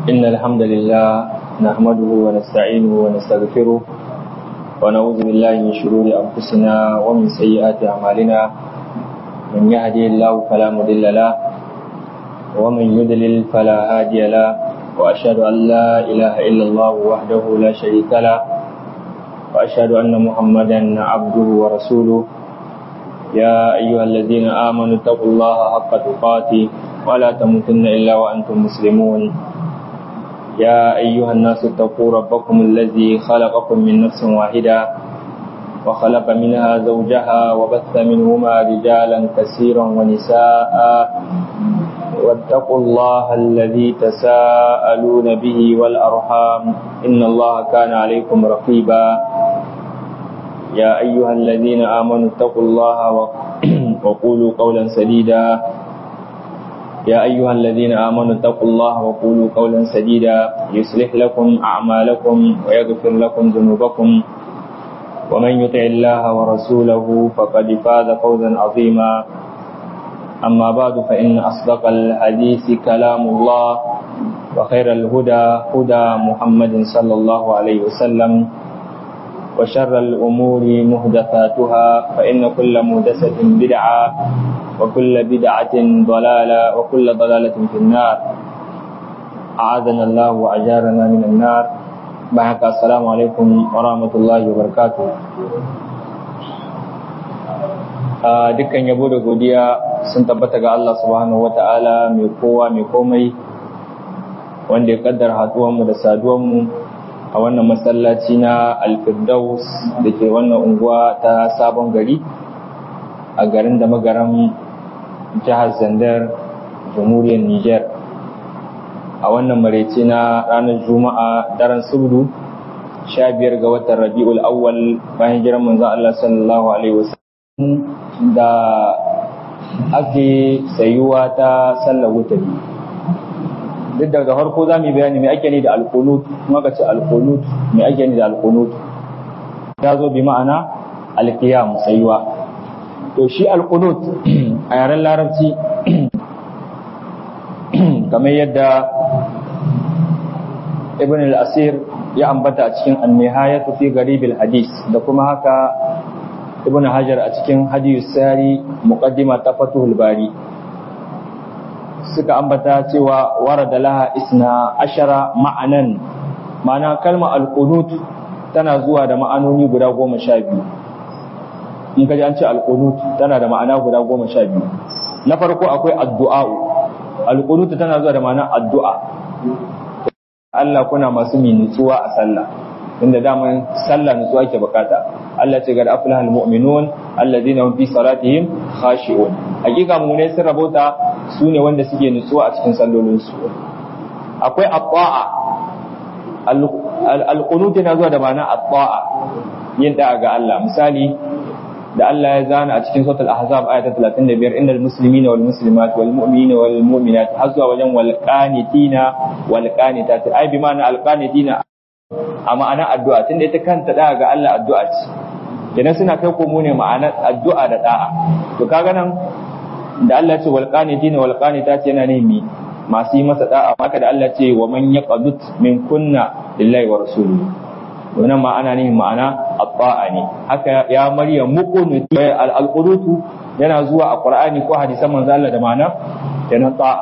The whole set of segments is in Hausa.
إن الحمد لله نحمده ونستعينه ونستغفره ونعوذ بالله من شرور أنفسنا ومن سيئات أعمالنا من يهدي الله فلا مضل له ومن يضلل فلا هادي له وأشهد أن لا إله إلا الله وحده لا شريك له وأشهد أن محمدا عبده ورسوله يا أيها الذين آمنوا اتقوا الله حق تقاته ولا تموتن إلا وأنتم مسلمون يا أيها الناس اتقوا ربكم الذي خلقكم من نفس واحدة وخلق منها زوجها وبث منهما رجالا كثيرا ونساء واتقوا الله الذي تساءلون به والأرحام إن الله كان عليكم رقيبا يا أيها الذين آمنوا اتقوا الله وقولوا قولا سديدا يا أيها الذين آمنوا اتقوا الله وقولوا قولا سديدا يصلح لكم أعمالكم ويغفر لكم ذنوبكم ومن يطع الله ورسوله فقد فاز فوزا عظيما أما بعد فإن أصدق الحديث كلام الله وخير الهدى هدى محمد صلى الله عليه وسلم وشر الأمور مهدثاتها فإن كل مهدسة بدعة وكل بدعة ضلالة وكل ضلالة في النار أعاذنا الله وأجارنا من النار بحق السلام عليكم ورحمة الله وبركاته dukkan yabo da godiya sun tabbata ga Allah subhanahu wata'ala mai kowa mai komai wanda ya kaddar mu da saduwanmu a wannan masallaci na alfirdaus da ke wannan unguwa ta sabon gari a garin da magaran jihar zandar jamhuriyar niger a wannan maraice na ranar juma'a daren subdu sha biyar ga watan rabi'ul awwal bayan jiran manzon Allah sallallahu alaihi wasallam da ake sayuwa ta sallar wutari duk da farko za mu yi bayani mai ake ne da alkunut kuma ka ce alkunut mai ake ne da alkunut ta zo bi ma'ana alkiyam sayuwa to shi alkunut a yaren larabci kamar yadda ibn al-asir ya ambata a cikin an-nihayatu fi garibil hadis da kuma haka ibn hajar a cikin hadiyus sari muqaddima ta fatuhul bari suka ambata cewa warada laha isna ashara ma'anan ma'ana kalma alqunut tana zuwa da ma'anoni guda goma sha biyu in kaji an ce alqunut tana da ma'ana guda goma sha biyu na farko akwai addu'a alqunut tana zuwa da ma'ana addu'a Allah kuna masu mi nutsuwa a sallah inda daman sallah nutsuwa ke bukata Allah ce ga aflahal mu'minun alladhina hum fi salatihim khashi'un hakika mu ne sun rabota su ne wanda suke nutsuwa a cikin sallolin su akwai at-ta'a al-qunut yana zuwa da ma'ana at-ta'a yin da'a ga Allah misali da Allah ya zana a cikin suratul ahzab aya ta 35 innal muslimina wal muslimat wal mu'minina wal mu'minat har zuwa wajen wal qanitina wal qanitat ai bi ma'ana al qanitina a ma'ana addu'a tunda ita kanta da'a ga Allah addu'a ce idan suna kai komo ne ma'anar addu'a da da'a to kaga nan da Allah ce wal qanitina wal qanitat yana ne mi masu yi masa da'a maka da Allah ce wa man yaqadut min kunna lillahi wa rasulihi wannan ma'ana ne ma'ana at-ta'a ne haka ya maryam muqunut al-qunutu yana zuwa a qur'ani ko hadisan manzo Allah da ma'ana yana ta'a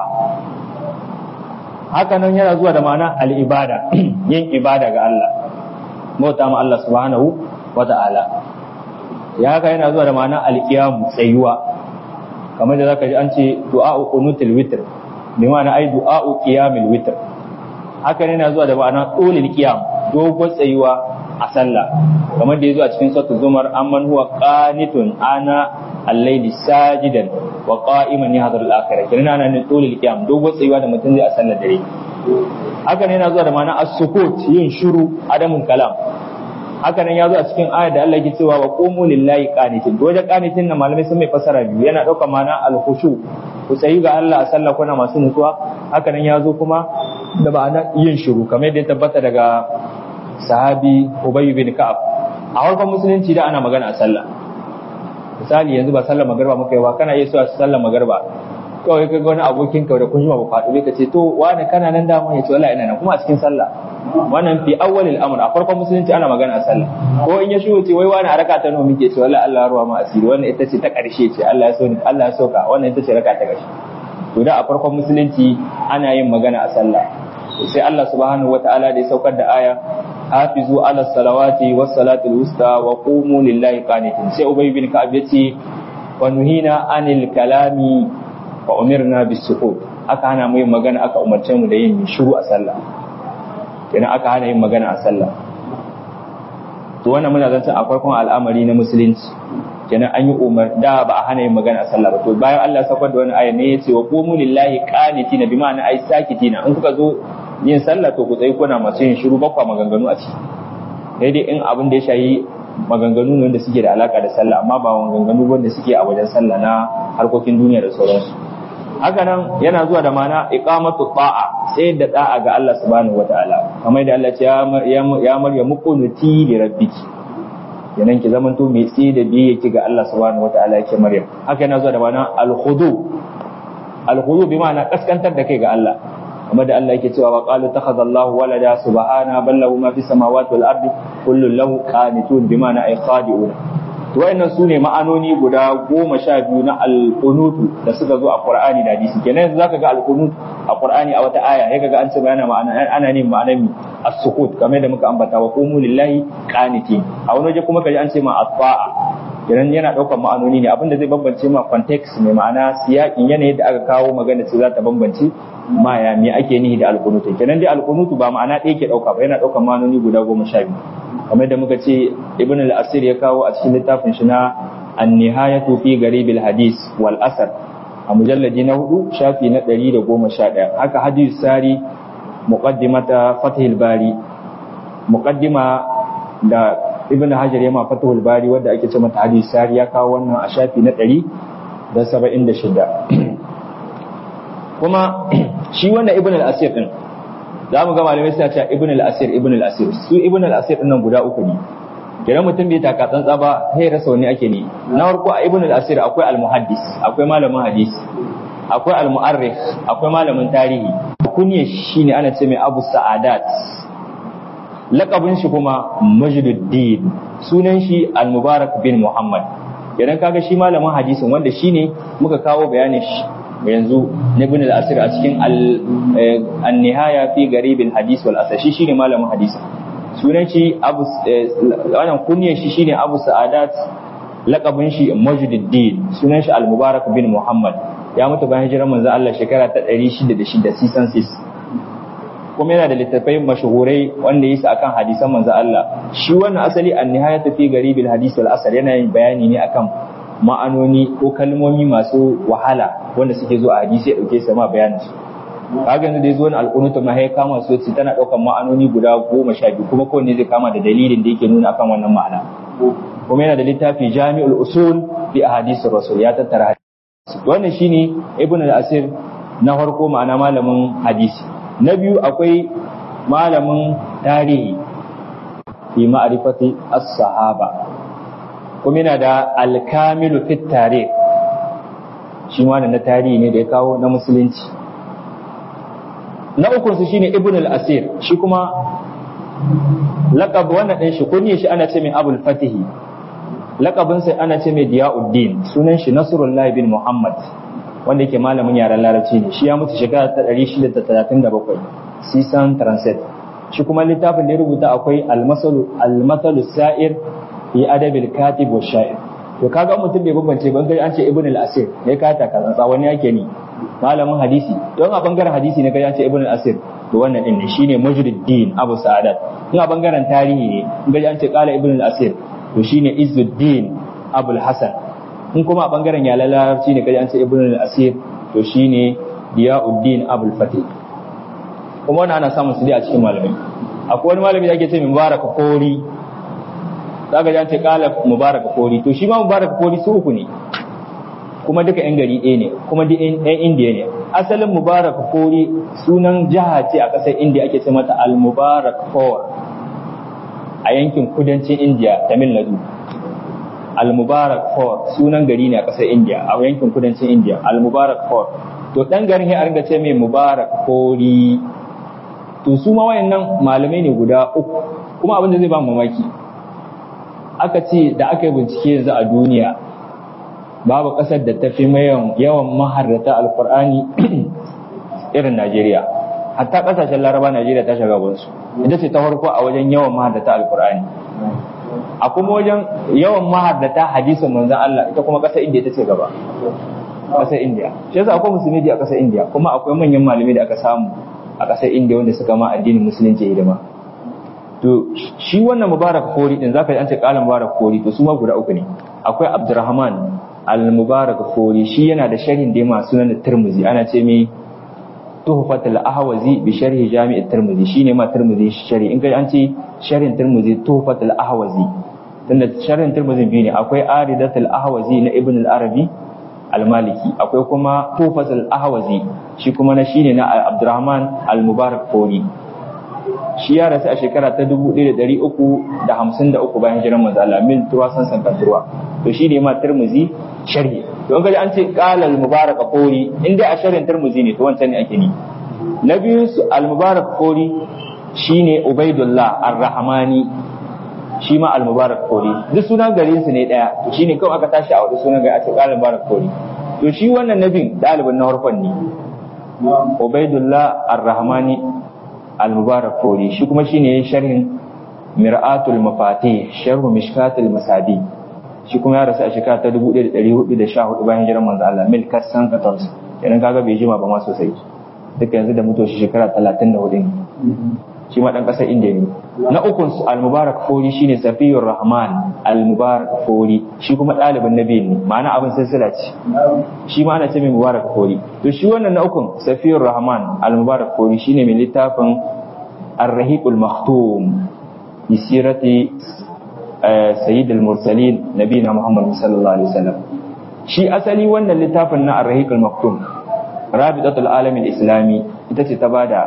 haka nan yana zuwa da ma'ana al-ibada yin ibada ga Allah bauta ma Allah subhanahu wa ta'ala ya haka yana zuwa da ma'ana al-qiyam tsayuwa kamar da zaka ji an ce du'a'u qunutul witr bi ma'ana ai du'a'u qiyamil witr haka ne yana zuwa da ma'ana qulil qiyam dogon tsayuwa a sallah kamar da yazo a cikin suratul zumar amman huwa qanitun ana al-layli sajidan wa qa'iman yahdhar al-akhirah kirana nan qulil qiyam dogon tsayuwa da mutum zai a sallar dare haka ne yana zuwa da ma'ana as-sukut yin shiru adamun kalam haka nan ya zo a cikin ayar da Allah ke cewa wa qumu lillahi qanitin to wajen qanitin nan malamai sun mai fasara biyu yana dauka ma'ana al-khushu ku tsayi ga Allah a sallah kuna masu nutsuwa haka nan ya zo kuma da ma'ana yin shiru kamar yadda ya tabbata daga sahabi Ubay bin Ka'ab a farkon musulunci da ana magana a sallah misali yanzu ba sallar magarba muka yi ba kana iya so a sallar magarba kawai ka ga wani abokin ka da kun jima ba faɗo ka ce to wani kana nan da ya ce wallahi ina nan kuma a cikin sallah wannan fi awwalil amr a farkon musulunci ana magana a sallah ko in ya shigo ce wai wani a raka ta nawa muke ce wallahi Allah ya ruwa ma asiri wannan ita ce ta ƙarshe ce Allah ya so ni Allah ya soka wannan ita ce raka ta ƙarshe to da a farkon musulunci ana yin magana a sallah sai Allah subhanahu wataala da ya saukar da aya hafizu ala salawati was salatul wusta wa qumu lillahi qanitin sai ubay bin ka'ab yace wa nuhina anil kalami wa umirna bis sukut aka hana mu yin magana aka umarce mu da yin shiru a sallah kenan aka hana yin magana a sallah to wannan muna zanta a farkon al'amari na musulunci kenan an yi umar da ba a hana yin magana a sallah ba to bayan Allah ya saukar da wani aya ne yace wa qumu lillahi qanitina bi ma'ana ai sakitina in kuka zo yin sallah to ku tsayi kuna masu yin shiru bakwa maganganu a ciki daidai in abin da ya shayi maganganu ne wanda suke da alaka da sallah amma ba maganganu wanda suke a wajen sallah na harkokin duniya da sauransu haka nan yana zuwa da mana iqamatu ta'a sai da da'a ga Allah subhanahu wataala kamar da Allah ya ya maryamu qunuti li rabbiki yanan ki zamanto mai tsaye da biye ki ga Allah subhanahu wataala yake maryam haka yana zuwa da mana al-khudu al-khudu bi ma'ana kaskantar da kai ga Allah kamar da Allah yake cewa wa qalu takhadha Allahu walada subhana bal lahu ma fis samawati wal ardi kullu lahu qanitun bi ma'ana ay khadi'un to wayannan sune ma'anoni guda goma sha biyu na al-qunutu da suka zo a Qur'ani da hadisi kenan yanzu zaka ga al-qunut a Qur'ani a wata aya sai kaga an ce bayana ma'ana ana ne ma'anar mi as-sukut kamar da muka ambata wa qumu lillahi qanitin a wani waje kuma kaji an ce ma at-ta'a kenan yana daukar ma'anoni ne abinda zai bambance ma context mai ma'ana siyakin yanayin da aka kawo magana ce za ta bambance ma ya me ake nihi da alkunutu kenan dai alkunutu ba ma'ana ɗaya ke ɗauka ba yana ɗaukar ma'anoni guda goma sha biyu kamar da muka ce ibn al-asir ya kawo a cikin littafin shi na an-nihayatu fi garibil hadis wal asar a mujalladi na hudu shafi na ɗari da goma sha ɗaya haka hadis sari muqaddimata fathil bari muqaddima da ibn hajar ya ma fathul bari wanda ake ce mata hadis sari ya kawo wannan a shafi na ɗari da saba'in da shida kuma shi wannan ibn al-asir din za mu ga malamai suna cewa ibn al-asir ibn al-asir su ibn al-asir din nan guda uku ne idan mutum bai taka tsantsa ba sai rasa wani ake ne na farko a ibn al-asir akwai al-muhaddis akwai malamin hadisi akwai al-mu'arrikh akwai malamin tarihi kunya shine ana ce mai abu sa'adat lakabin shi kuma majduddin sunan shi al-mubarak bin muhammad idan kaga shi malamin hadisin wanda shine muka kawo bayanin shi yanzu na ibn al-asir a cikin an-nihaya fi garibin hadis wal asar shi shine malamin hadisi sunan shi abu wannan kunyar shi shine abu sa'adat laqabin shi majduddin sunan shi al-mubarak bin muhammad ya mutu bayan hijirar manzo Allah shekara ta 606 season 6 kuma yana da littattafai mashahurai wanda yasa akan hadisan manzo Allah shi wannan asali an-nihayatu fi garibil hadis wal asar yana yin bayani ne akan ma'anoni ko kalmomi masu wahala wanda suke zo a hadisi ya dauke su ma bayanin su kaga yanzu da yazo wani alƙunutu ma ya kama su ce tana ɗaukar ma'anoni guda goma sha biyu kuma kowanne zai kama da dalilin da yake nuna akan wannan ma'ana kuma yana da littafi jami'ul usul fi ahadithir rasul ya tattara hadisi wannan shine ibn al-asir na farko ma'ana malamin hadisi na biyu akwai malamin tarihi fi ma'rifati as-sahaba kuma yana da alkamilu fit tarikh shi ma na tarihi ne da ya kawo na musulunci na ukun su shine ibn al-asir shi kuma laqab wannan din shi kunye shi ana ce mai abul fatihi laqabin sai ana ce mai diyauddin sunan shi nasrullahi bin muhammad wanda yake malamin yaren larabci ne shi ya mutu shekara ta 637 sisan transit shi kuma littafin da ya rubuta akwai al-masalu al-masalu sa'ir fi adabil katib wa sha'ir to kaga mutum bai bambance ban an ce ibn al-asir ne ka ta kaza wani yake ni malamin hadisi don a bangaren hadisi ne kai an ce ibn al-asir to wannan din ne shine majruddin abu sa'adat in a bangaren tarihi ne in ga an ce qala ibn al-asir to shine izzuddin abu al-hasan in kuma a bangaren yalan larabci ne kai an ce ibn al-asir to shine diyauddin abu al-fatih kuma wannan ana samun su dai a cikin malamai akwai wani malami da ake ce mubarak kori zaka ji an ce kala mubarak kori to shi ma mubarak kori su uku ne kuma duka yan gari ɗaya ne kuma duk yan indiya ne asalin mubarak kori sunan jiha ce a ƙasar indiya ake ce mata al-mubarak kor a yankin kudancin indiya tamil nadu al-mubarak kor sunan gari ne a ƙasar indiya a yankin kudancin indiya al-mubarak kor to dan garin ya ringa ce mai mubarak kori to su ma wayannan malamai ne guda uku kuma abin da zai ba mamaki aka ce da aka yi bincike yanzu a duniya babu ƙasar da ta fi yawan maharrata alkur'ani irin najeriya hatta ƙasashen laraba najeriya ta shiga gunsu ita ce ta farko a wajen yawan maharrata alkur'ani a kuma wajen yawan maharrata hadisin manzan Allah ita kuma ƙasar indiya ta ce gaba ƙasar indiya shi yasa akwai musulmi a ƙasar indiya kuma akwai manyan malamai da aka samu a ƙasar indiya wanda suka ma addinin musulunci hidima to shi wannan mubarak kori din zaka ji an ce kala mubarak kori to su ma guda uku ne akwai abdurrahman al-mubarak kori shi yana da sharhin da ma sunan tirmizi ana ce mai tuhfatul ahwazi bi sharhi jami' tirmizi shine ma tirmizi sharhi in kai an ce sharhin tirmizi tuhfatul ahwazi tunda sharhin tirmizi biyu ne akwai aridatul ahwazi na ibn al-arabi al-maliki akwai kuma tuhfatul ahwazi shi kuma na shine na abdurrahman al-mubarak kori shi ya rasu a shekara ta 1353 bayan jiran manzo Allah min turwa san san turwa to shi ne ma Tirmidhi sharhi don kaji an ce qala al-mubarak qori in dai a sharhin Tirmidhi ne to wancan ne ake ni na biyu su al-mubarak qori shine Ubaidullah ar-Rahmani shi ma al-mubarak qori duk sunan garin su ne daya to shine kawai aka tashi a wani sunan gari a ce qala al-mubarak qori to shi wannan nabin dalibin na farkon ne Ubaidullah ar-Rahmani al-mubarak fori shi kuma shine sharhin mir'atul mafati sharhu mishkatul masabi shi kuma ya rasu a shekara ta 1414 bayan hijirar manzo Allah mil kasan 14 kenan kaga bai jima ba ma sosai duka yanzu da mutuwa shi shekara 34 ne shi ma dan kasar indiya ne na ukun al-mubarak fori shine safiyur rahman al-mubarak fori shi kuma ɗalibin nabi ne ma'ana abin silsila ce shi ma ana ce mai mubarak fori to shi wannan na ukun safiyur rahman al-mubarak fori shine mai littafin ar-rahiqul maktum bi sirati sayyid al-mursalin nabina muhammad sallallahu alaihi wasallam shi asali wannan littafin na ar-rahiqul maktum rabitatul alamin islami ita ce ta bada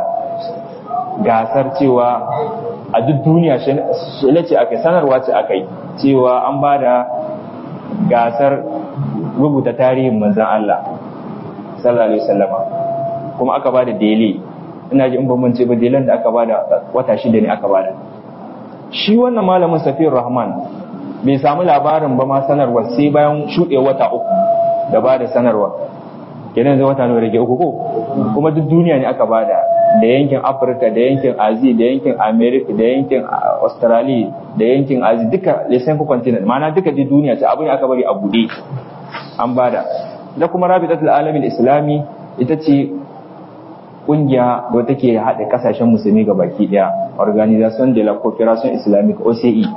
gasar cewa a duk duniya shi ce aka sanarwa ce aka yi cewa an ba da gasar rubuta tarihin manzan Allah sallallahu alaihi wasallama kuma aka ba da dele ina ji in ban mance ba delen da aka ba da wata shida ne aka ba da shi wannan malamin safiyar rahman bai samu labarin ba ma sanarwa sai bayan shuɗe wata uku da ba da sanarwa kenan zai wata nawa rage uku ko kuma duk duniya ne aka bada da yankin afirka da yankin azi da yankin america da yankin australia da yankin azi duka lesen continent ma'ana duka duk duniya ce abin aka bari a bude an bada da kuma rabitatul alamin islami ita ce kungiya da take haɗa kasashen musulmi ga baki daya organisation de la coopération islamique OCE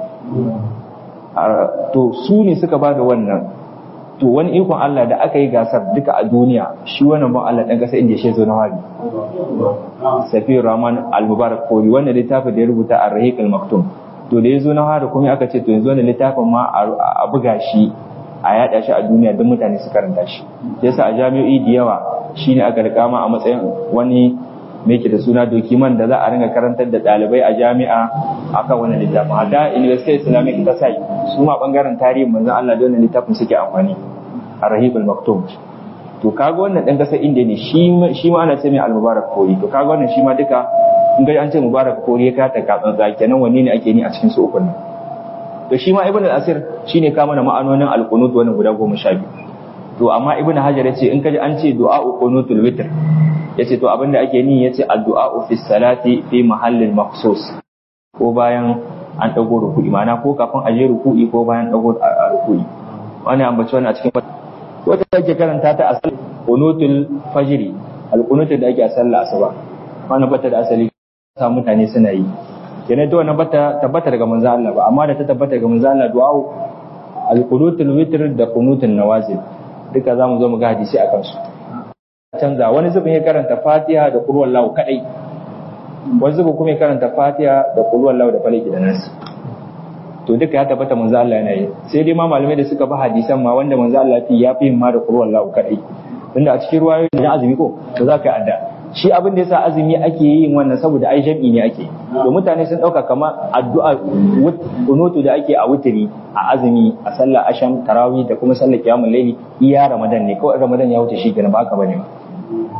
to su ne suka bada wannan to wani ikon Allah da aka yi gasar duka a duniya shi wannan ban Allah dan kasa inda shi zo na wari Safi Rahman Al-Mubarak Kori wannan littafin da ya rubuta a Rahiq Al-Maktum to da ya zo na wari kuma aka ce to yanzu wannan littafin ma a buga shi a yada shi a duniya don mutane su karanta shi yasa a jami'o'i da yawa shine aka rika ma a matsayin wani me ke da suna dokiman da za a ringa karantar da ɗalibai a jami'a akan wannan littafin hatta university islamic ta sai su ma bangaren tarihin manzon Allah da wannan littafin suke amfani a rahibul maktum to kaga wannan dan kasar indiya ne shi shi ma ana ce mai al-mubarak kori to kaga wannan shi ma duka in ga an ce mubarak kori ya kata ka tsantsa kenan wanne ne ake ni a cikin su ukun nan to shi ma ibn al-asir shine ka mana ma'anonin al-qunut wannan guda goma sha biyu to amma ibn hajar ya ce in kaji an ce du'a qunutul witr yace to abinda ake ni yace addu'a fi salati fi mahallin makhsus ko bayan an dago ruku'i ma'ana ko kafin a je ruku'i ko bayan dago a ruku'i wani ambaci wani a cikin wata ake karanta ta a sallar qunutul fajri al-qunutul da ake a sallar asuba wannan bata da asali sa mutane suna yi kenan to wannan bata tabbata daga manzo Allah ba amma da ta tabbata daga manzo Allah du'a al-qunutul witr da qunutul nawazil duka zamu zo mu ga hadisi akan su canza wani zubin ya karanta fatiha da kulwar lahu kadai wani zubin kuma ya karanta fatiha da kulwar lahu da falaki da nasi to duka ya tabbata manzo Allah yana yi sai dai ma malamai da suka bi hadisan ma wanda manzo Allah ya fi ma da kulwar lahu kadai tunda a cikin ruwayoyi da azumi ko to za ka yi adda shi abin da yasa azumi ake yin wannan saboda ai jam'i ne ake to mutane sun dauka kamar addu'a kunutu da ake a wutiri a azumi a sallar asham tarawih da kuma sallar qiyamul layli iya ramadan ne kawai ramadan ya wuce shi kenan ba haka bane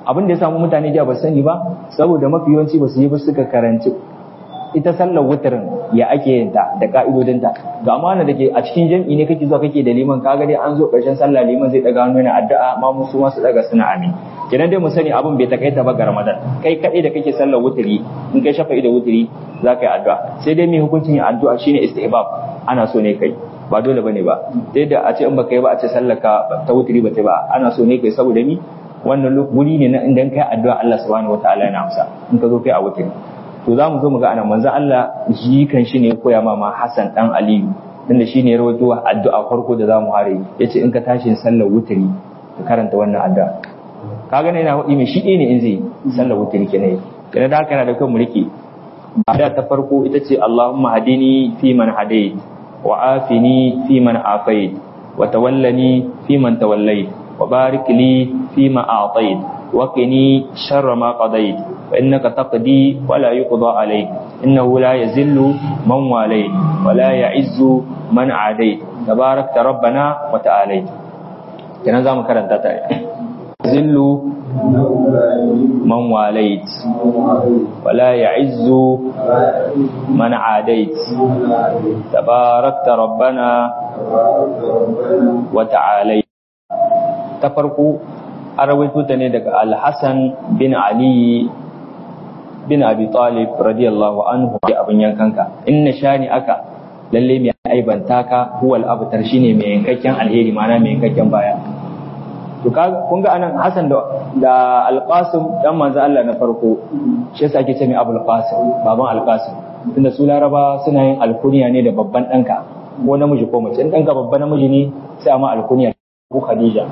abin da ya samu mutane da ba sani ba saboda mafi yawanci ba su yi ba suka karanci ita sallar wutarin ya ake yin ta da ka'idodinta ga amana da ke a cikin jam'i ne kake zuwa kake da liman kaga dai an zo ƙarshen sallah liman zai daga hannu yana addu'a ma musu ma su daga suna amin kenan dai mu sani abin bai takaita ba ga ramadan kai kaɗai da kake sallar wutiri in kai shafa'i da wutiri za ka yi addu'a sai dai mai hukuncin yin addu'a shine istihbab ana so ne kai ba dole bane ba sai da a ce in baka yi ba a ce sallar ka ta wutiri ba ta ba ana so ne kai saboda ni wannan wuri ne na idan kai addu'a Allah subhanahu wataala yana amsa in ka zo kai a wutiri to za mu zo mu ga anan manzo Allah shi kan shi ne ya koya ma Hassan dan Aliyu tunda shi ne ya rawaito addu'a farko da za mu hare yace in ka tashi sallar wutiri ka karanta wannan addu'a kaga ne yana hudi mai shi ne in zai sallar wutiri kenan kenan da haka yana da kyau mu rike addu'a ta farko ita ce Allahumma hadini fi man hadait wa afini fi man afait wa tawallani fi man tawallait wa barik li fi ma a'tait wa qini sharra ma qadait فإنك تقضي ولا يقضى عليك إنه لا يزل من واليت ولا يعز من عاديت تبارك ربنا وتعاليت كنا زام كرنتا تا يزل من واليت ولا يعز من عاديت تبارك ربنا وتعاليت تفرقوا أرويت تني الحسن بن علي bin Abi Talib radiyallahu anhu ya abin yankanka in na shani aka lalle mai aibanta ka huwal abtar shine mai yankakken alheri mana mai yankakken baya to ka kun ga anan Hassan da da Al-Qasim dan manzo Allah na farko shi yasa ake ce mai Abul Qasim baban Al-Qasim tunda su Laraba suna yin alkuniya ne da babban danka ko namiji ko mace in danka babban namiji ne sai amma alkuniya ko Khadija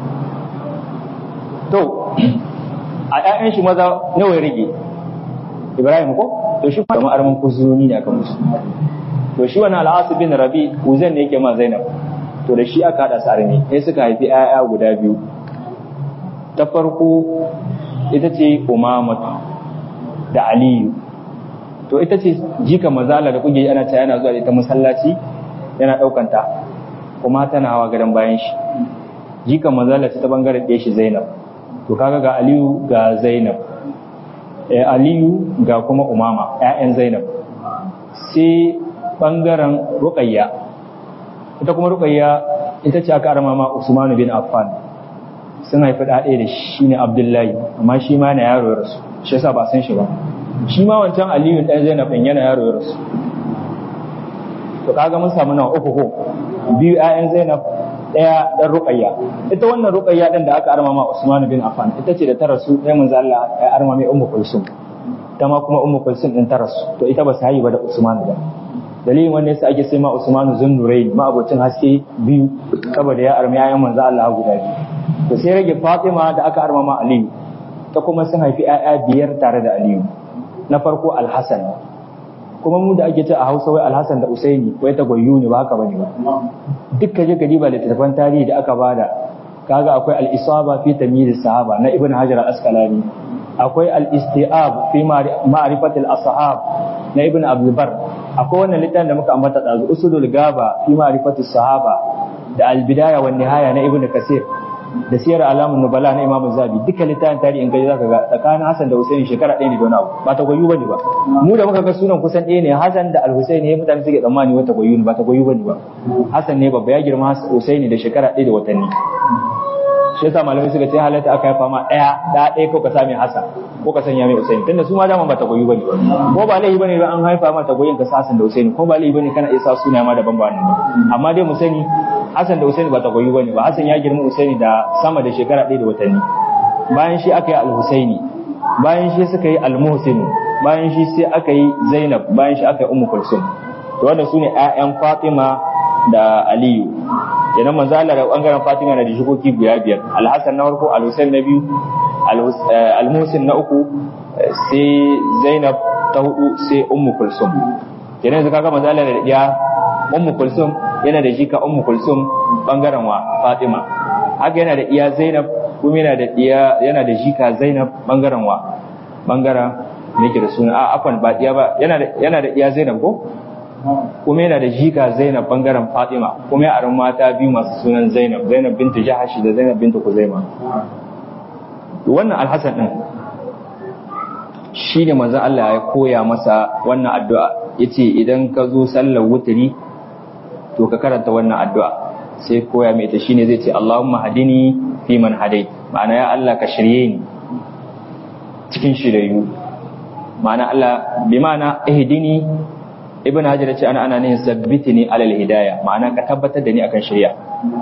to a ƴaƴan shi maza nawa ya rage Ibrahim ko to shi kuma arman kuzuni ne aka musu to shi wannan al bin Rabi uzan ne yake ma Zainab to da shi aka hada sarmi sai suka haifi ayaya guda biyu ta farko ita ce Umamatu da Aliyu to ita ce jika mazala da kuke ana ta yana zuwa da ita masallaci yana daukan ta kuma tana hawa gadon bayan shi jika mazala ta bangaren ɗaya shi Zainab to kaga ga Aliyu ga Zainab Aliyu ga kuma Umama ‘ya'yan Zainab sai ɓangaren Ruqayya ita kuma Ruqayya ita ce aka arama ma Usmanu bin Affan sun haifi ɗaɗe da shi ne Abdullahi amma shi ma na yaro ya rasu shi yasa ba san shi ba shi ma wancan Aliyu ɗan Zainab ɗin yana yaro ya rasu to kaga mun samu nawa uku ko biyu ‘ya'yan Zainab ɗaya ɗan ruƙayya ita wannan ruƙayya ɗin da aka arma ma Usman bin Affan ita ce da ta rasu ɗaya manzo Allah ya arma mai Ummu Kulsum ta ma kuma Ummu Kulsum ɗin ta rasu to ita ba su haihu ba da Usman ba dalilin wanda yasa ake sai ma Usman Zunnurain ma abocin haske biyu saboda ya arma yayan manzo Allah guda biyu to sai rage Fatima da aka arma ma Aliyu ta kuma sun haifi ƴaƴa biyar tare da Aliyu na farko Al-Hasan kuma mu da ake ce a Hausa wai Alhassan da Usaini wai ta goyu ne ba haka bane ba dukkan je gari ba littattafan tarihi da aka bada kaga akwai al-isaba fi tamyiz sahaba na Ibn Hajar al-Asqalani akwai al-istiab fi ma'rifat al-ashab na Ibn Abdul Bar akwai wannan littafin da muka ambata da usulul gaba fi ma'rifat sahaba da al-bidaya wan nihaya na Ibn Kasir da siyar alamun nubala na imamu zabi duka littafin tarihin gaji zaka ga tsakanin hassan da husaini shekara ɗaya ne da wani abu ba ta goyu bane ba mu da muka ga sunan kusan ɗaya ne hassan da al-husaini ne mutane suke tsammani wata goyu ne ba ta goyu bane ba hassan ne babba ya girma husaini da shekara ɗaya da watanni shi yasa malamai suka ce halatta aka haifa ma ɗaya da ɗaya ko ka same hassan ko ka sanya mai husaini tunda su ma dama ba ta goyu bane ko ba laifi bane ba an haifa ma ta goyin ka sa hassan da husaini ko ba laifi bane kana iya sa suna ma daban ba nan ba amma dai mu sani Hassan da Usaini ba ta goyi bane ba Hassan ya girma Usaini da sama da shekara ɗaya da watanni bayan shi aka yi Al-Husaini bayan shi suka yi Al-Muhsin bayan shi sai aka yi Zainab bayan shi aka yi Ummu Kulsum to wanda sune ƴaƴan Fatima da Aliyu kenan manzo Allah da bangaren Fatima na da jikoki guda biyar Al-Hassan na farko Al-Husain na biyu Al-Muhsin na uku sai Zainab ta hudu sai Ummu Kulsum kenan yanzu kaga manzo Allah da ɗiya Ummu Kulsum yana da jika Ummu Kulsum bangaren wa Fatima haka yana da iya Zainab kuma yana da iya yana da jika Zainab bangaren wa bangaren me yake da suna a afan ba iya ba yana da yana da iya Zainab ko kuma yana da jika Zainab bangaren Fatima kuma ya aron mata biyu masu sunan Zainab Zainab bintu Jahash da Zainab bintu Kuzaima wannan alhassan din shi ne manzon Allah ya koya masa wannan addu'a yace idan ka zo sallar wuturi to ka karanta wannan addu'a sai koya mai ta shine zai ce Allahumma hadini fi man hadait ma'ana ya Allah ka shirye ni cikin shiryayyu ma'ana Allah bi ma'ana ihdini ibn hajar ce ana ana ne sabbitini alal hidayah ma'ana ka tabbatar da ni akan shirya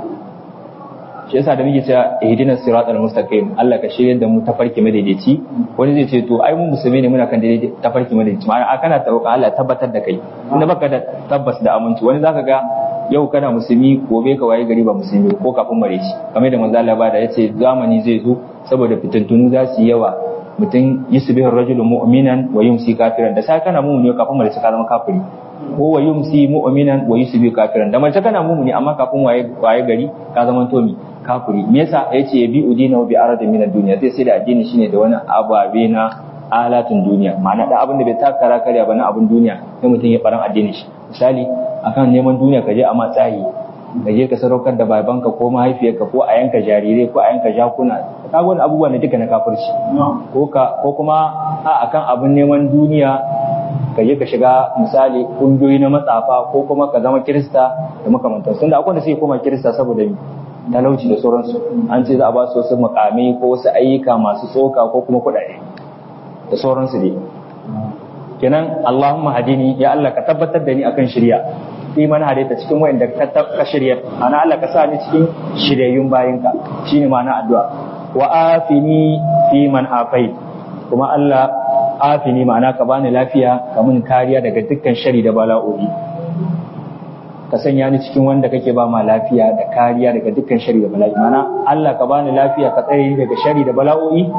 shi yasa da muke cewa ihdina siratal mustaqim Allah ka shirye da mu tafarki madaidaici wani zai ce to ai mu musulmi ne muna kan daidai tafarki madaidaici ma'ana kana taroka Allah tabbatar da kai inda baka da tabbas da aminci wani zaka ga yau kana musulmi gobe ka waye gari ba musulmi ko kafin mare shi kamar da manzo Allah ba da yace zamani zai zo saboda fitintunu za su yi yawa mutum yusbihu rajulu mu'minan wa yumsi kafiran da sai kana mu'mini kafin mare ka zama kafiri ko wa yumsi mu'minan wa yusbihu kafiran da mace kana mu'mini amma kafin waye waye gari ka zama tomi kafiri me yasa yace bi udina bi arad min ad-dunya sai sai da addini shine da wani ababe na alatun duniya ma'ana da abin da bai takara karya ba na abin duniya sai mutum ya faran addini shi misali akan neman duniya ka je a matsayi ka je ka sadaukar da babanka ko mahaifiyarka ko a yanka jarirai ko a yanka jakuna ka wani abubuwa ne duka na kafirci ko ka ko kuma a akan abin neman duniya ka je ka shiga misali kungiyoyi na matsafa ko kuma ka zama kirista da makamantan sun da akwai da sai koma kirista saboda talauci da sauransu an ce za a ba su wasu mukamai ko wasu ayyuka masu tsoka ko kuma kuɗaɗe da sauransu dai kenan Allahumma hadini ya Allah ka tabbatar da ni akan shirya fi man hadaita cikin wayanda ka ka shirya ana Allah ka sa ni cikin shiryayyun bayinka shine ma'ana addu'a wa afini fi man afait kuma Allah afini ma'ana ka bani lafiya ka mun kariya daga dukkan shari da bala'o'i ka sanya ni cikin wanda kake ba ma lafiya da kariya daga dukkan shari da bala'i ma'ana Allah ka bani lafiya ka tsare ni daga shari da bala'o'i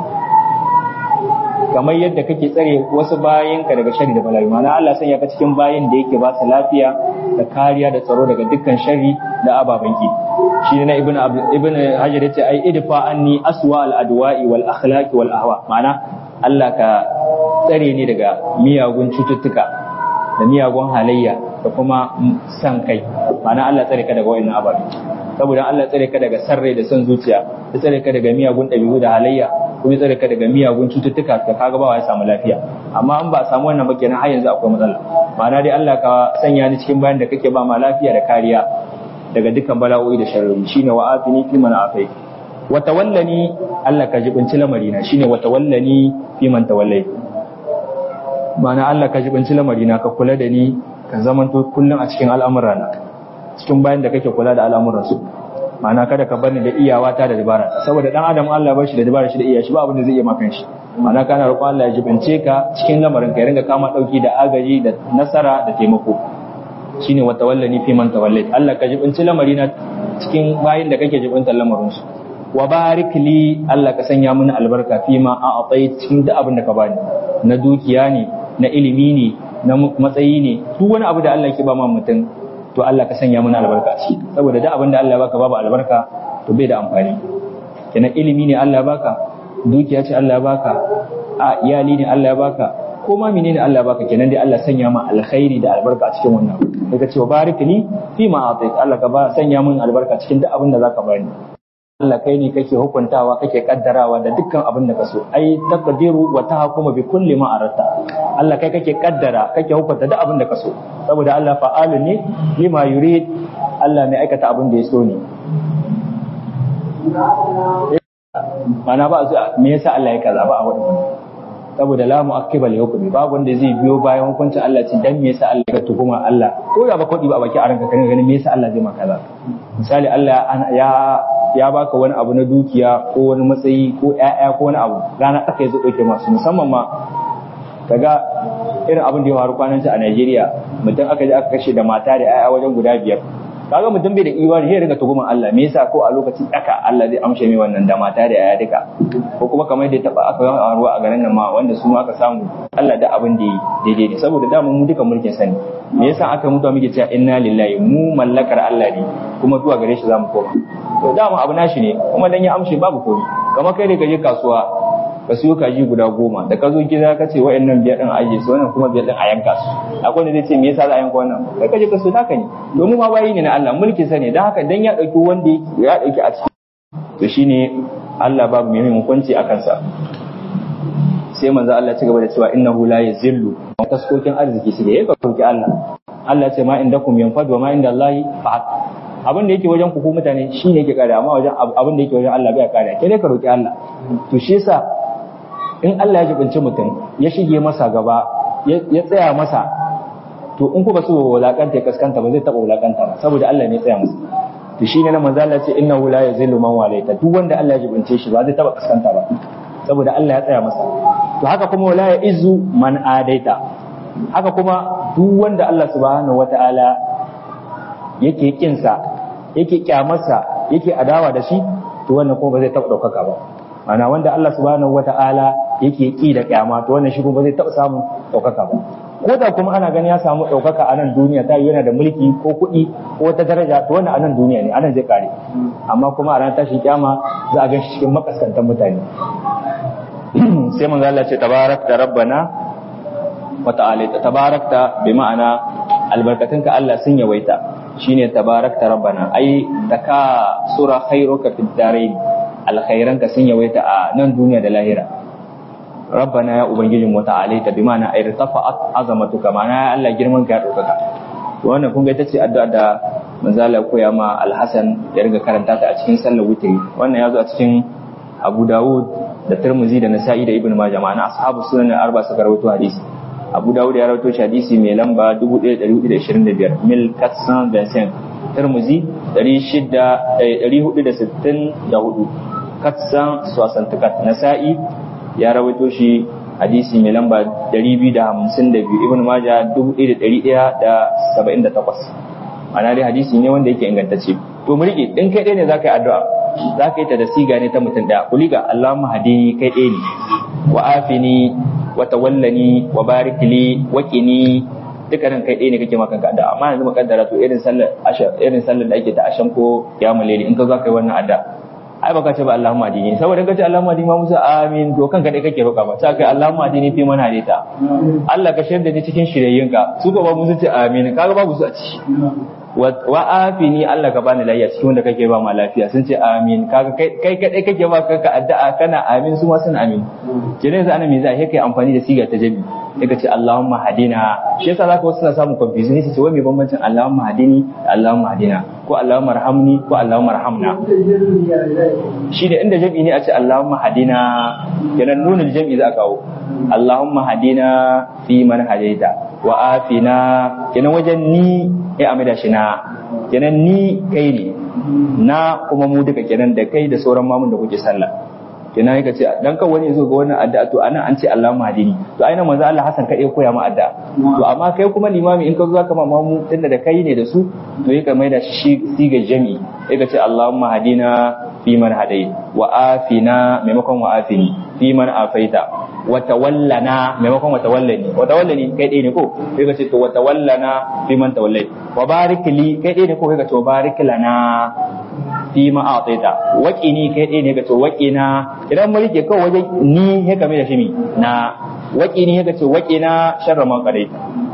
kamar yadda kake tsare wasu bayanka daga shari da bala'i ma'ana Allah sanya ka cikin bayan da yake ba su lafiya da kariya da tsaro daga dukkan shari da ababen ki shi ne na ibn ibn hajar yace ai idfa anni aswa al adwa'i wal akhlaqi wal ahwa ma'ana Allah ka tsare ni daga miyagun cututtuka da miyagun halayya da kuma san kai ma'ana Allah tsare ka daga wayannan ababe saboda Allah tsare ka daga sarrai da son zuciya ya tsare ka daga miyagun ɗabi'u da halayya kuma tsare ka daga miyagun cututtuka ka kaga ba ya samu lafiya amma an ba samu wannan ba kenan har yanzu akwai matsala ma'ana dai Allah ka sanya ni cikin bayan da kake ba ma lafiya da kariya daga dukkan bala'o'i da sharri shine wa afini fi man afai wa tawallani Allah ka jibinci lamarina shine wa tawallani fi man tawallai ma'ana Allah ka jibinci lamarina ka kula da ni ka zamanto kullum a cikin al'amurana cikin bayan da kake kula da al'amuransu ma'ana kada ka bani da iyawata da dabara saboda dan adam Allah bar shi da dabara shi da iya shi ba abin da zai iya maka shi ma'ana kana roƙon Allah ya jibince ka cikin lamarin ka ya ringa kama dauki da agaji da nasara da taimako shine wa tawallani fi man tawallait Allah ka jibinci lamari na cikin bayin da kake jibintar lamarin su wa barik li Allah ka sanya mini albarka fi ma a atai cikin duk abin da ka bani na dukiya ne na ilimi ne na matsayi ne duk wani abu da Allah ke ba ma mutum to Allah ka sanya mana albarka ci saboda duk abin da Allah ya baka babu albarka to bai da amfani kenan ilimi ne Allah ya baka dukiya ce Allah ya baka a iyali ne Allah ya baka ko ma menene Allah ya baka kenan dai Allah sanya ma alkhairi da albarka a cikin wannan daga cewa barik li fi ma atait Allah ka ba sanya mun albarka cikin duk abin da zaka bani Allah kai ne kake hukuntawa kake kaddarawa da dukkan abin da ka so ai taqdiru wa tahkuma bi kulli ma aratta Allah kai kake kaddara kake hukunta duk abin da ka so saboda Allah fa'alu ne lima yurid Allah mai aikata abin da ya so ne mana ba me yasa Allah ya kaza ba a wadin saboda la mu'aqqiba li hukmi babu wanda zai biyo bayan hukuncin Allah ce dan me yasa Allah ya tuhuma Allah ko da ba kodi ba baki a ranka kan ganin me yasa Allah zai maka kaza misali Allah ya ya baka wani abu na dukiya ko wani matsayi ko ƴaƴa ko wani abu rana aka yi zo ɗauke masu musamman ma kaga irin abin da ya faru kwanan a Najeriya mutum aka je aka kashe da mata da ƴaƴa wajen guda biyar kaga mutum bai da imani sai riga tuguman Allah me yasa ko a lokacin daka Allah zai amshe mai wannan da mata da ƴaƴa duka ko kuma kamar da ya taba aka yi ruwa a garin nan ma wanda su aka samu Allah da abin da yi daidai ne saboda dama mu duka mulkin sani me yasa aka mutu muke cewa inna lillahi mu mallakar Allah ne kuma zuwa gare shi zamu koma to dama abu nashi ne kuma dan ya amshe babu komai kamar kai da ka je kasuwa ka siyo kaji guda goma da ka zo gida ka ce wa'annan biyar din aje su wannan kuma biyar din a yanka su akwai wanda zai ce me yasa za a yanka wannan kai ka je ka so naka ne domin ma bayi ne na Allah mulki sa ne dan haka dan ya dauki wanda ya dauki a ciki to shine Allah babu mai hukunci a kansa sai manzo Allah ci gaba da cewa innahu la yazillu taskokin arziki su da ya roki Allah Allah ce ma indakum yanfad wa ma inda Allah fa'at abin da yake wajen ku mutane shi ne yake kare amma wajen abin da yake wajen Allah bai kare ke dai ka roki Allah to shi yasa in Allah ya jibinci mutum ya shige masa gaba ya tsaya masa to in ku ba su wulakanta ya kaskanta ba zai taba wulakanta ba saboda Allah ne ya tsaya masa to shi ne na manzo Allah ce innahu la yazillu man walaita duk wanda Allah ya jibince shi ba zai taba kaskanta ba saboda Allah ya tsaya masa to haka kuma wala ya izu man adaita haka kuma duk wanda Allah subhanahu wataala yake kinsa yake kyamarsa yake adawa da shi to wannan kuma ba zai taba daukaka ba ana wanda Allah subhanahu wataala yake ki da kyama to wannan shi kuma ba zai taba samun daukaka ba ko da kuma ana ganin ya samu ɗaukaka a nan duniya ta yana da mulki ko kuɗi ko wata daraja to wannan a nan duniya ne a nan zai kare amma kuma a ranar tashin kyama za a gan shi cikin makaskantan mutane sai manzo Allah ce tabarakta rabbana wa ta'ala tabarakta bi ma'ana albarkatunka Allah sun yawaita shine tabarakta rabbana ai daka sura khairuka fid darain alkhairanka sun yawaita a nan duniya da lahira rabbana ya ubangijin wa ta'alaita bi ma'ana ay irtafa'at azamatuka ma'ana ya Allah girman ka ya daukaka wannan kun ga ita ce addu'a da manzo Allah koya ma Al-Hasan ya riga karanta ta a cikin sallar witri wannan ya zo a cikin Abu Dawud da Tirmidhi da Nasa'i da Ibn Majah ma'ana ashabu sunan arba suka rawaito hadisi Abu Dawud ya rawaito shi hadisi mai lamba 1425 mil 425 Tirmidhi 464 katsan suwasantukat Nasa'i ya rawaito shi hadisi mai lamba 252 ibn maja 1178 ana dai hadisi ne wanda yake ingantacce to mu rike din kai ɗaya ne zaka yi addu'a zaka yi ta da siga ne ta mutum daya kuliga Allahumma hadini kai ɗaya ne wa afini wa tawallani wa barik li wa qini dukkanin kai ɗaya ne kake maka addu'a amma yanzu makaddara to irin sallar irin sallar da ake ta ashan ko kiyamul layli in ka zo kai wannan addu'a ai baka ce ba Allahumma adini saboda kace Allahumma adini ma Musa amin to kanka dai kake roka ba sai kai Allahumma adini fi man hadita Allah ka shirya ni cikin shiryayyunka su ba Musa ce amin kaga babu su a ciki wa afini Allah ka bani lafiya cikin wanda kake ba ma lafiya sun ce amin kaga kai kai kadai kake ba kanka addu'a kana amin su ma sun amin kire yanzu ana me za kai amfani da siga ta jabi sai ka ce Allahumma hadina shi yasa zaka wasu suna samun confusion sai ce wai me bambancin Allahumma hadini da Allahumma hadina ko Allahumma rahamni ko Allahumma rahamna shi da inda jam'i ne a ce Allahumma hadina kenan nunin jam'i za a kawo Allahumma hadina fi man hadaita wa afina kenan wajen ni ya amida shi na kenan ni kai ne na kuma mu duka kenan da kai da sauran mamun da kuke sallah kenan yake ce dan kan wani yazo ga wannan addu'a to anan an ce Allahumma hadini to aina manzo Allah Hassan kai koya ma addu'a to amma kai kuma limami in ka zo zaka ma mamu tunda da kai ne da su to yake mai da shi siga jami'i yake ce Allahumma hadina fi man hadai wa afina maimakon wa afini fi man afaita wa tawallana maimakon wa tawallani wa tawallani kai dai ne ko sai ka ce to wa tawallana fi man tawallai wa barik li kai dai ne ko kai ka ce wa barik lana fi ma a'taita waqini kai dai ne ka ce waqina idan mun rike kawai wajen ni ya kame da shi mi na waqini ya ka ce waqina sharra ma qadaita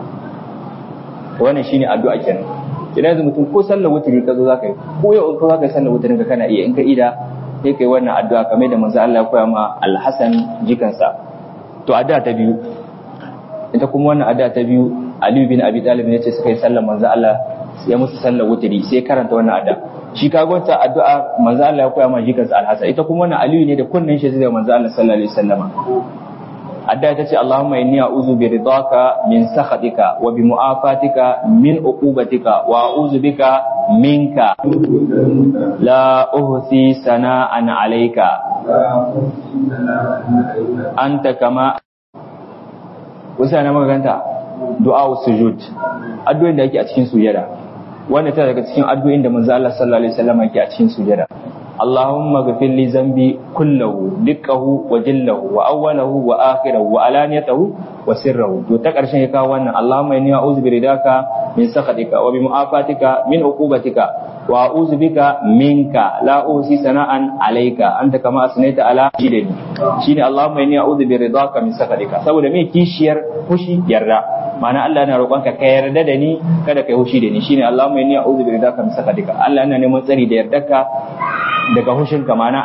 wannan shine addu'a kenan idan yanzu mutum ko sallar wuturi ka zo za ka yi ko yau in ka za ka yi sallar wuturin ka kana iya in ka ida sai kai wannan addu'a kamar da manzo Allah ya koya ma Al-Hasan jikansa to addu'a ta biyu ita kuma wannan addu'a ta biyu Ali bin Abi Talib ne ce suka yi sallar manzo Allah ya musu sallar wuturi sai karanta wannan addu'a shi ka gwanta addu'a manzo Allah ya koya ma jikansa Al-Hasan ita kuma wannan Ali ne da kunnin shi zai manzo Allah sallallahu alaihi wasallama adda ta ce Allahumma inni a'udhu bi ridaka min sakhatika wa bi mu'afatika min uqubatika wa a'udhu bika minka la uhsi sana'an alayka anta kama kusa na maganta du'a sujud addu'o'in da yake a cikin sujada wanda ta daga cikin addu'o'in da manzo Allah sallallahu alaihi wasallam yake a cikin sujada اللهم اغفر لي ذنبي كله دقه وجله واوله واخره وعلانيته وسره to ta karshen ya kawo wannan Allahumma inni a'udhu bi ridaka min sakhatika wa bi mu'afatika min uqubatika wa a'udhu bika minka la usi sana'an alayka anta kama asnaita ala jidani shine Allahumma inni a'udhu bi ridaka min sakhatika saboda me kishiyar fushi yarda ma'ana Allah yana roƙonka ka yarda da ni kada kai hushi da ni shine Allahumma inni a'udhu bi ridaka min sakhatika Allah yana neman tsari da yardarka daga hushinka mana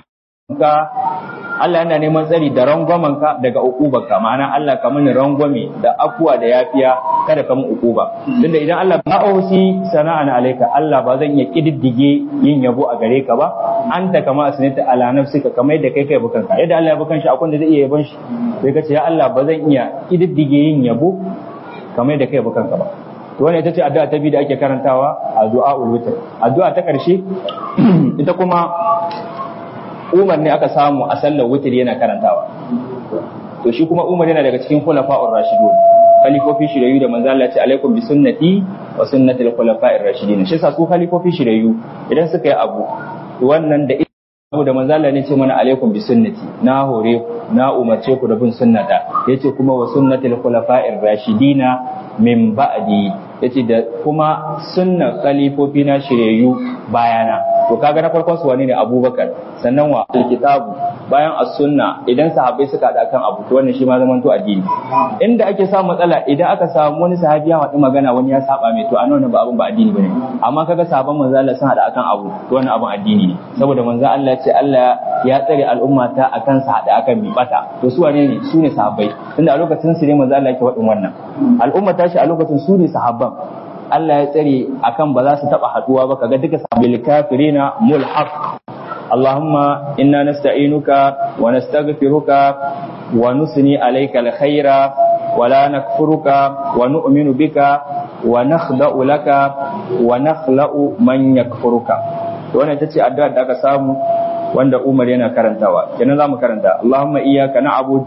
ka Allah yana neman tsari da rangwamen ka daga ukubarka ma'ana Allah ka mini rangwame da afuwa da yafiya kada ka min ukuba tunda idan Allah ba ausi sana'an alaika Allah ba zan iya kididdige yin yabo a gare ka ba anta kama asnita ala nafsika kamar yadda kai kai bukan ka yadda Allah ya bukan shi akwai da zai iya yabon shi sai ka ce ya Allah ba zan iya kididdige yin yabo kamar yadda kai bukan ka ba to wannan ita ce addu'a ta biyu da ake karantawa a du'a'ul witr addu'a ta karshe ita kuma Umar ne aka samu a sallar witr yana karantawa to shi kuma Umar yana daga cikin khulafa'ur rashidun khalifofi shirayu da manzo Allah ya ce alaikum bi sunnati wa sunnati al-khulafa'ir rashidin shi yasa su khalifofi shirayu idan suka yi abu wannan da abu da manzo Allah ne ce mana alaikum bi sunnati na hore na umarce ku da bin sunnata yace kuma wa sunnatil khulafa'ir rashidina min ba'di yace da kuma sunna khalifofi na shirayu bayana to kaga na farkon su wani ne Abubakar sannan wa alkitabu bayan as-sunna idan sahabbai suka da kan abu to wannan shi ma zaman to addini inda ake samu matsala idan aka samu wani sahabi ya faɗi magana wani ya saba mai to a nan ba abun ba addini bane amma kaga sahabban manzo Allah sun hada akan abu to wannan abun addini ne saboda manzo Allah ya ce Allah ya tsare al'umma ta akan sa hada akan mi bata to su wane ne su ne sahabbai tunda a lokacin su ne manzo Allah yake faɗin wannan al'umma ta shi a lokacin su ne sahabban Allah ya tsare akan ba za su taba haduwa ba kaga duka sabil kafirina mulhaq Allahumma inna nasta'inuka wa nastaghfiruka wa nusni alayka alkhaira wa la nakfuruka wa nu'minu bika wa nakhda'u laka wa nakhla'u man yakfuruka to wannan tace addu'a da aka samu wanda Umar yana karantawa kenan zamu karanta Allahumma iyyaka na'bud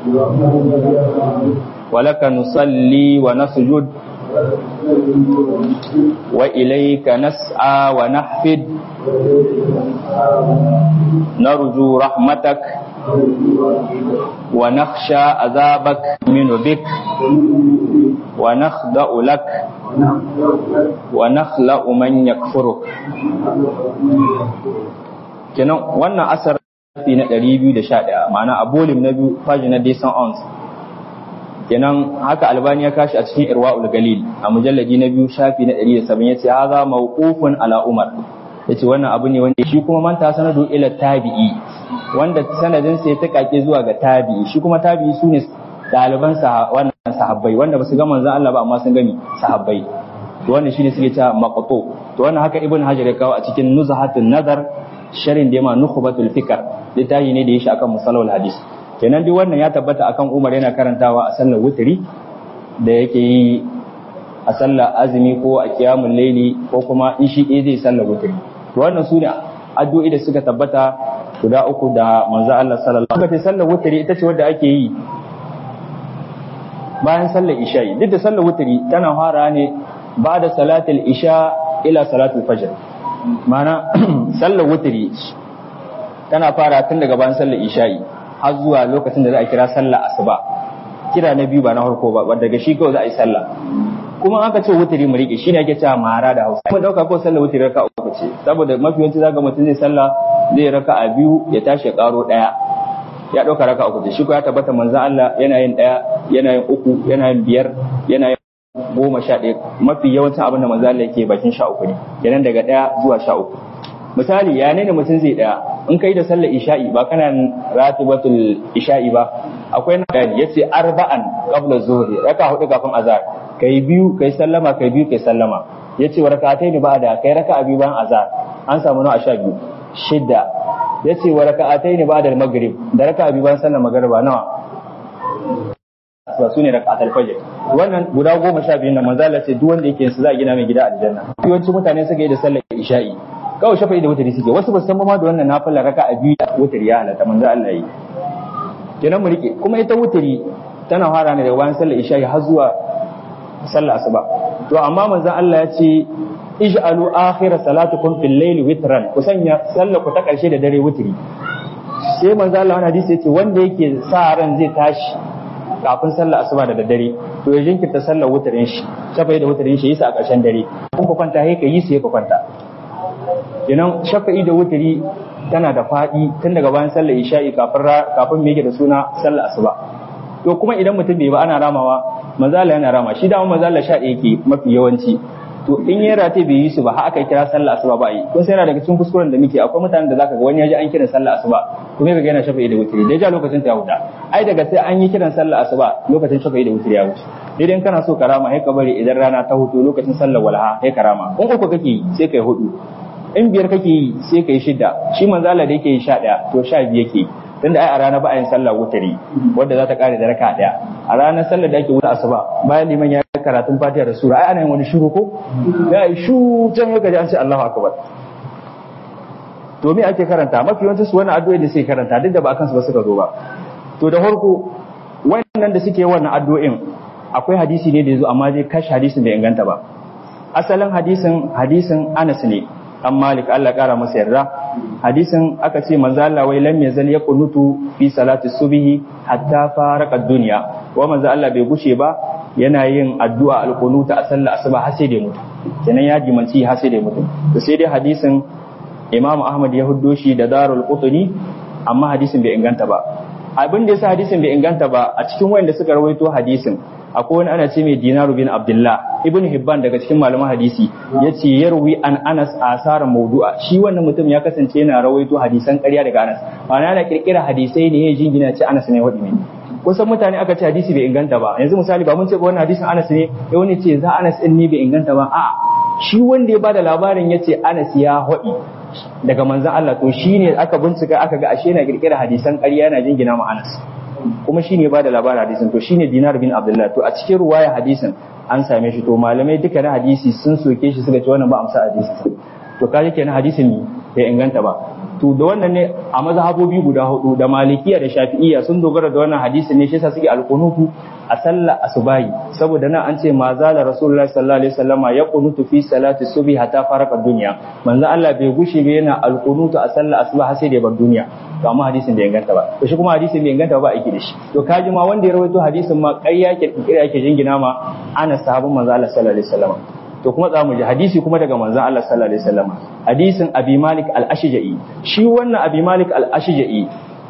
wa laka nusalli wa nasjud وإليك نسعى ونحفد نرجو رحمتك ونخشى عذابك من بك ونخضع لك ونخلأ من يكفرك kenan wannan asar na 211 ma'ana a bolim na biyu faji na desan ons kenan haka albani ya kashi a cikin irwa'ul galil a mujalladi na biyu shafi na 107 yace haza mawqufun ala umar yace wannan abu ne wanda shi kuma manta sanadu ila tabi'i wanda sanadin sai ta kake zuwa ga tabi'i shi kuma tabi'i sune daliban sa wannan sahabbai wanda basu ga manzon Allah ba amma sun gani sahabbai to wannan shine suke cewa maqtu to wannan haka ibn hajar ya kawo a cikin nuzhatun nazar sharin da yama nukhbatul fikr littafi ne da ya shi akan musalawul hadis kenan duk wannan ya tabbata akan Umar yana karantawa a sallar wutiri da yake yi a sallar azumi ko a kiyamun laili ko kuma in shi ɗaya zai sallar wutiri to wannan su ne addu'o'i da suka tabbata guda uku da manzo Allah sallallahu alaihi wasallam sallar wutiri ita ce wadda ake yi bayan sallar isha'i duk da sallar wutiri tana fara ne ba da salatul isha ila salatul fajr ma'ana sallar wutiri tana fara tun daga bayan sallar isha'i har zuwa lokacin da za a kira sallah asuba kira na biyu ba na farko ba daga shi kawai za a yi sallah kuma aka ce wutiri mu rike shine ake cewa mara da Hausa mun dauka ko sallah wutiri raka uku ce saboda mafi yawanci zaka mutum zai sallah zai raka a biyu ya tashi ya karo daya ya dauka raka uku ce shi ko ya tabbata manzo Allah yana yin daya yana yin uku yana yin biyar yana yin goma sha ɗaya mafi yawancin abin da manzo Allah yake bakin sha uku ne kenan daga daya zuwa sha uku misali ya ne mutum zai daya in kai da sallar isha'i ba kana ratibatul isha'i ba akwai na da yace arba'an qabla zuhri raka hudu kafin azhar kai biyu kai sallama kai biyu kai sallama yace wa rak'atayn ba'da kai raka biyu bayan azhar an samu nawa sha biyu shidda yace wa rak'atayn ba'da maghrib da raka biyu bayan sallar magriba nawa su ne rak'atul fajr wannan guda goma sha biyu na manzo Allah ce duk wanda yake su za a gina mai gida aljanna yawanci mutane suka yi da sallar isha'i kawai shafa'i da wutari suke wasu ba san ma da wannan nafila raka a biyu da wutari ya halatta manzo Allah yi kenan mu rike kuma ita wutari tana fara ne daga bayan sallar isha'i har zuwa sallar asuba to amma manzo Allah ya ce ij'alu akhir salatukum fil layli witran ku sanya sallar ku ta karshe da dare wutari sai manzo Allah wani hadisi yace wanda yake sa ran zai tashi kafin sallar asuba da daddare to ya jinkirta sallar wutarin shi shafa'i da wutarin shi yasa a ƙarshen dare kun ku kwanta sai ka yi sai ka kwanta kenan shafa'i da wutari tana da faɗi tun daga bayan sallar isha'i kafin kafin me yake da suna sallar asuba to kuma idan mutum bai ba ana ramawa manzala yana rama shi dama manzala sha ɗaya ke mafi yawanci to in ya rate bai yi su ba har aka kira sallah asuba ba yi kun sai yana daga cikin kuskuren da muke akwai mutanen da zaka ga wani ya ji an kiran sallah asuba kuma kaga yana shafa'i da wutiri da ja lokacin ta ya huta ai daga sai an yi kiran sallah asuba lokacin shafa'i da wutiri ya wuce idan kana so karama sai ka bari idan rana ta hutu lokacin sallar walha sai karama in uku kake yi sai kai hudu in biyar kake yi sai kai shida shi manzo Allah da yake yi sha daya to sha biyu yake tunda ai a rana ba a yin sallah wutari wanda za ta kare da raka daya a ranar sallar da ake wuta asuba bayan liman ya karatun fatiha da sura ai ana yin wani shiru ko ya yi shu can yau gaji an ce Allahu akbar to me ake karanta mafi yawancin su wannan addu'o'i da suke karanta duk da ba akan su ba suka zo ba to da farko wannan da suke wannan addu'o'in akwai hadisi ne da yazo amma dai kashi hadisin bai inganta ba asalin hadisin hadisin Anas ne an Malik Allah kara masa yarda hadisin aka ce manzo Allah wai lam yazal yaqunutu fi salati subhi hatta faraka dunya wa manzo Allah bai gushe ba yana yin addu'a alqunuta a sallar asuba har sai da mutu kenan ya jimanci har sai da mutu to sai dai hadisin Imam Ahmad ya huddo shi da Darul Qutni amma hadisin bai inganta ba abin da yasa hadisin bai inganta ba a cikin wayanda suka rawaito hadisin akwai wani ana ce mai dinaru bin abdullah ibn hibban daga cikin malaman hadisi ya ce yarwi an anas asara maudu'a shi wannan mutum ya kasance yana rawaito hadisan ƙarya daga anas ma'ana yana kirkira hadisai ne ya jingina ce anas ne wadi ne kusan mutane aka ce hadisi bai inganta ba yanzu misali ba mun ce ba wannan hadisin anas ne ya wani ce za anas din ne bai inganta ba a'a shi wanda ya bada labarin ya ce anas ya haɗi daga manzan Allah to shine aka bincika aka ga ashe yana kirkira hadisan ƙarya yana jingina ma anas kuma shine ba da labarin hadisin to shine dinar bin abdullah to a cikin ruwaya hadisin an same shi to malamai duka na hadisi sun soke shi suka ce wannan ba amsa hadisin to kaje kenan hadisin bai inganta ba to da wannan ne a mazhabobi guda hudu da malikiya da shafi'iyya sun dogara da wannan hadisin ne shi yasa suke alqunutu a sallar asubahi saboda nan an ce ma zala rasulullahi sallallahu alaihi wasallama ya qunutu fi salati subhi hatta faraka dunya manzo Allah bai gushe ba yana alqunutu a sallar asuba har sai da bar duniya to amma hadisin bai inganta ba to shi kuma hadisin bai inganta ba aiki da shi to kaji ma wanda ya rawaito hadisin ma ƙarya ke kira yake jingina ma ana sahabban manzo Allah sallallahu alaihi wasallama to kuma za mu ji hadisi kuma daga manzon Allah sallallahu alaihi wasallam hadisin Abi Malik al-Ashja'i shi wannan Abi Malik al-Ashja'i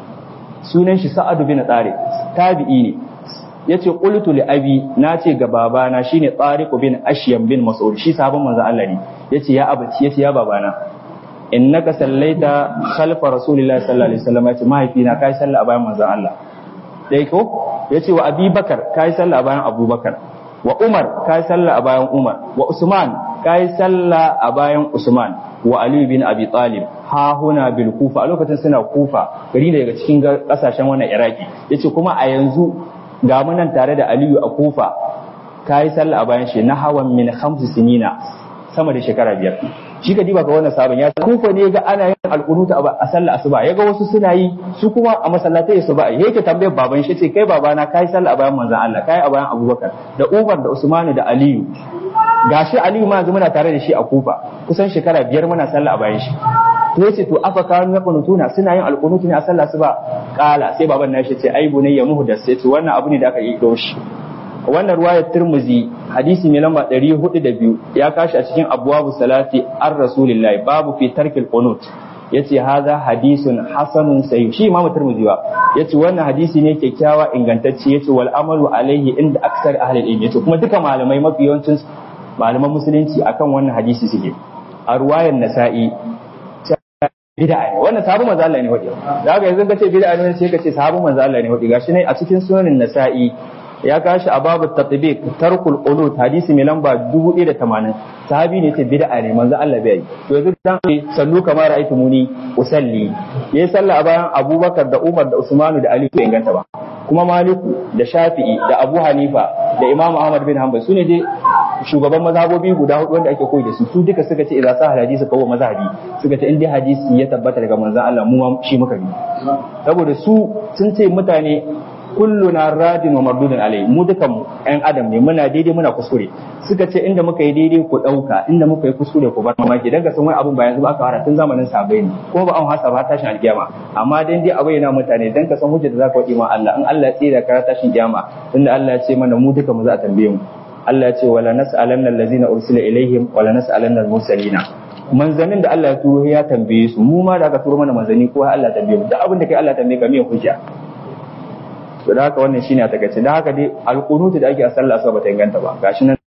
sunan shi Sa'ad bin Tariq tabi'i ne yace qultu li abi nace ga babana shine Tariq bin Ashyam bin Mas'ud shi sahabban manzon Allah ne yace ya abaci yace ya babana innaka sallaita khalfa rasulillahi sallallahu alaihi wasallam yace mahaifina kai sallah a bayan manzon Allah dai ko yace wa Abi Bakar kai sallah a bayan Abubakar wa Umar ka yi sallah a bayan Umar wa Usman ka yi sallah a bayan Usman wa Ali bin Abi Talib ha huna bil Kufa a lokacin suna Kufa gari ne daga cikin kasashen wannan Iraki yace kuma a yanzu ga mu nan tare da Aliyu a Kufa ka yi sallah a bayan shi na hawan min khamsi sinina sama da shekara biyar shi ka diba ga wannan sabon ya kufa ne ga ana yin alkunuta a sallah asuba ya ga wasu suna yi su kuma a masallatai su ba yake tambayar baban shi ce kai babana kai sallah a bayan manzon Allah kai a bayan Abubakar da Umar da Usman da Aliyu gashi Aliyu ma yanzu muna tare da shi a Kufa kusan shekara biyar muna sallah a bayan shi to yace to afa kanu yaqunutuna suna yin alkunutu ne a sallah asuba kala sai baban nashi ce ai bunayya muhdas sai ce wannan abu ne da aka yi shi wannan ruwayar Tirmidhi hadisi mai lamba 402 ya kashi a cikin abwabu salati ar rasulillahi babu fi tarkil qunut yace haza hadisun hasanun sahih shi imamu Tirmidhi ba yace wannan hadisi ne kyakkyawa ingantacce yace wal amalu alaihi inda aksar ahli ilmi yace kuma duka malamai mafi yawancin malaman musulunci akan wannan hadisi suke a ruwayar nasa'i bid'a ne wannan sahabu manzo Allah ne wadi da haka yanzu kace bid'a ne sai kace sahabu manzo Allah ne wadi gashi ne a cikin sunanin nasa'i ya kashi a babu tatbiq tarkul qunut hadisi mai lamba 1080 sahabi ne ce bid'a ne manzo Allah bai yi to yanzu dan sallu kamar ra'aytu muni usalli yayi sallah a bayan Abubakar da Umar da Usman da Ali bai inganta ba kuma Maliku da Shafi'i da Abu Hanifa da Imam Ahmad bin Hanbal sune dai shugaban mazhabobi guda hudu wanda ake koyi da su su duka suka ce idza sahal hadisi kawo mazhabi suka ce in dai hadisi ya tabbata daga manzon Allah mu shi muka bi saboda su sun ce mutane kulluna radin wa mardudun alai mu dukan mu ƴan adam ne muna daidai muna kuskure suka ce inda muka yi daidai ku ɗauka inda muka yi kuskure ku bar mamaki dan ga san wani abun ba yanzu ba aka fara tun zamanin sabai ne kuma ba an hasa ba tashin alkiyama amma dan dai abai na mutane dan ka san hujja da zaka wadi ma Allah in Allah ya tsira ka tashin kiyama tunda Allah ya ce mana mu duka mu za a tambaye mu Allah ya ce wala nas'alanna allazina ursila ilaihim wala nas'alanna al-mursalina manzanin da Allah ya turo ya tambaye su mu ma da aka turo mana manzani ko Allah ya tambaye mu duk abin da kai Allah ya tambaye ka me hujja to da haka wannan shine a takaice da haka dai alqunutu da ake a sallah asuba bata inganta ba gashi nan